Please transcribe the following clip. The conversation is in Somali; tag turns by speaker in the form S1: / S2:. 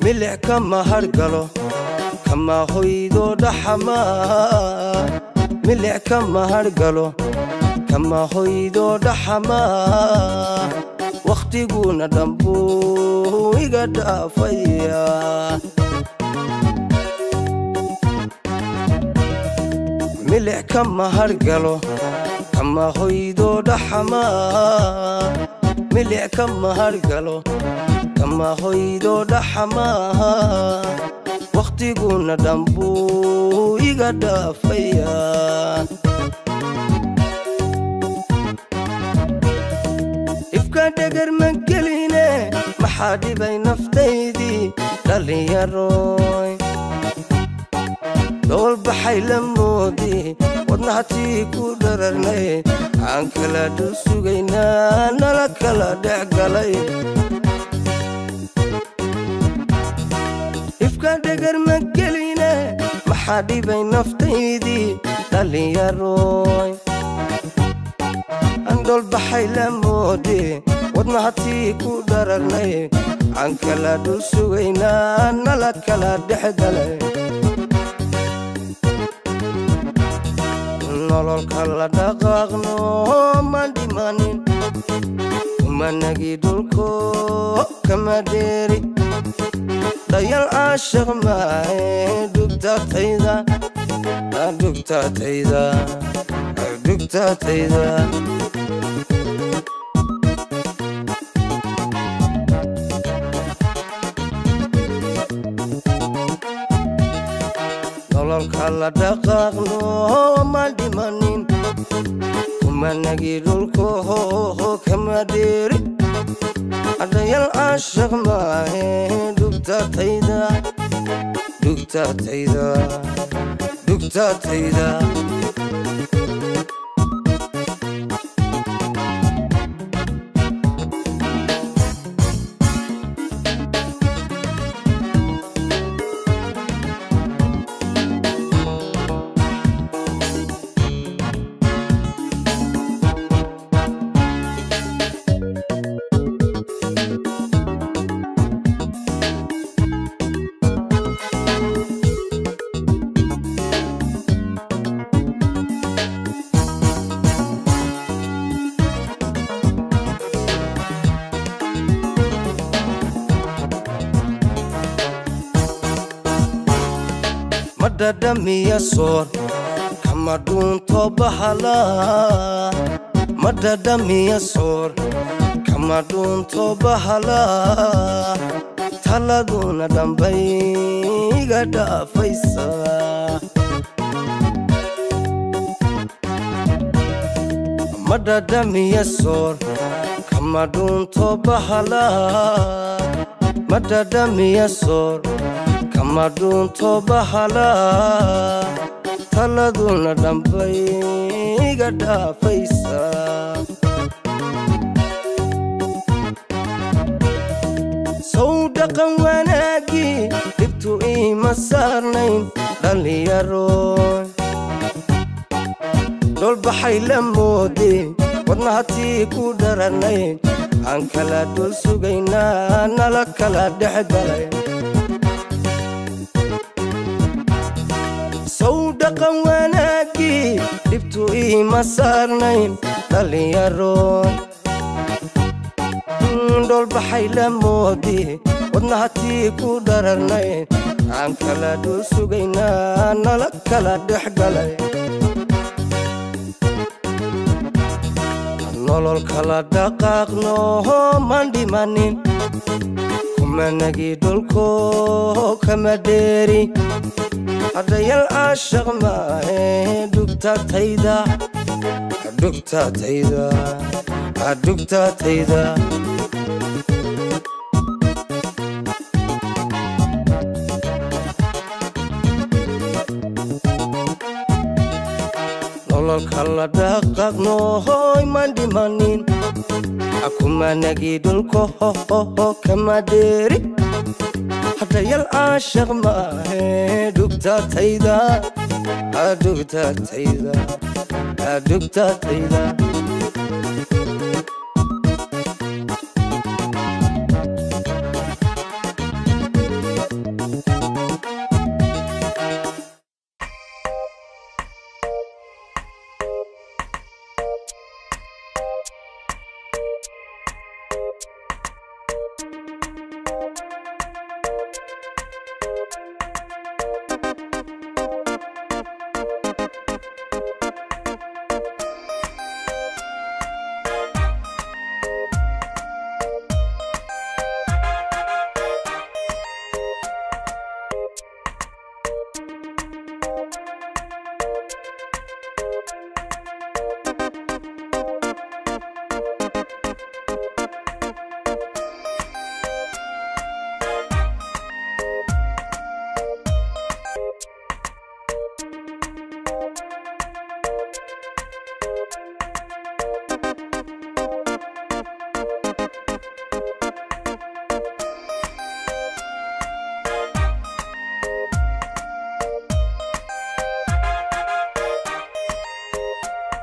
S1: milic kama hargalo kama hoydo dhaxama milic kama hargalo kama hoydo dhaxama wakhtiguna dhambuu iga dhaafaya milic kama hargalo kama hoydo dhaxama milic kama hargalo kama hoydo dhaxama wakhtiguna dhambuu iga dhaafaya ifka dhegar ma geline maxaa dhibay naftaydii dhallinyaroy doolbaxay la moodi wadnahatii ku dhararnay aan kala dhul sugaynaa nala kala dhex galay ifka dhegar ma geline maxaa dhibay naftaydii dhallinyaroy aan doolbaxay la moodi wadnahatii ku dhararnay aan kala dhul sugaynaa nala kala dhex galay nololka la dhaqaaqno ma dhimanin kumanagii dhulko kama dheeri dayal caashaq maahe dhugtatayda dhugtatayda dhugtatayda nololka la dhaqaaqno ma dhimanin kumanagii dhulko kama dheeri adayal caashaq maahe dhugtatayda dhugtatayda dhugtatayda madhadhamiya soor kama dhuunto bahala madhadhamiya soor kama dhuunto bahala taladuna dhambay iga dhaafaysa madhadhamiya soor kama dhuunto bahala madhadhamiya soor kama dhuunto bahala taladuna dhambay iga dhaafaysa sow dhaqan wanaagii dhibtu iima saarnayn dhallinyaroy dholbaxay la moode wadnahatii ku dhararnay aan kala dhul sugaynaa nala kala dhex galay sow dhaqan wanaagii dhibtu iima saarnayn dhallinyaroy dholbaxay la moodi wadnahatii ku dhararnay aan kala dhul sugaynaa nala kala dhex galay nolol kala dhaqaaqno man dhimanin kumanagii dhulko kama dheeri hadhayal caashaq maahe dhugtatayda dhugtatayda dhugtatayda nololka la dhaqaaqno hoy man dhimanin akumanagii dhulko hohoho kama dheeri hadhayal caashaq maahe dhugtatayda dhugtatayda dhugtatayda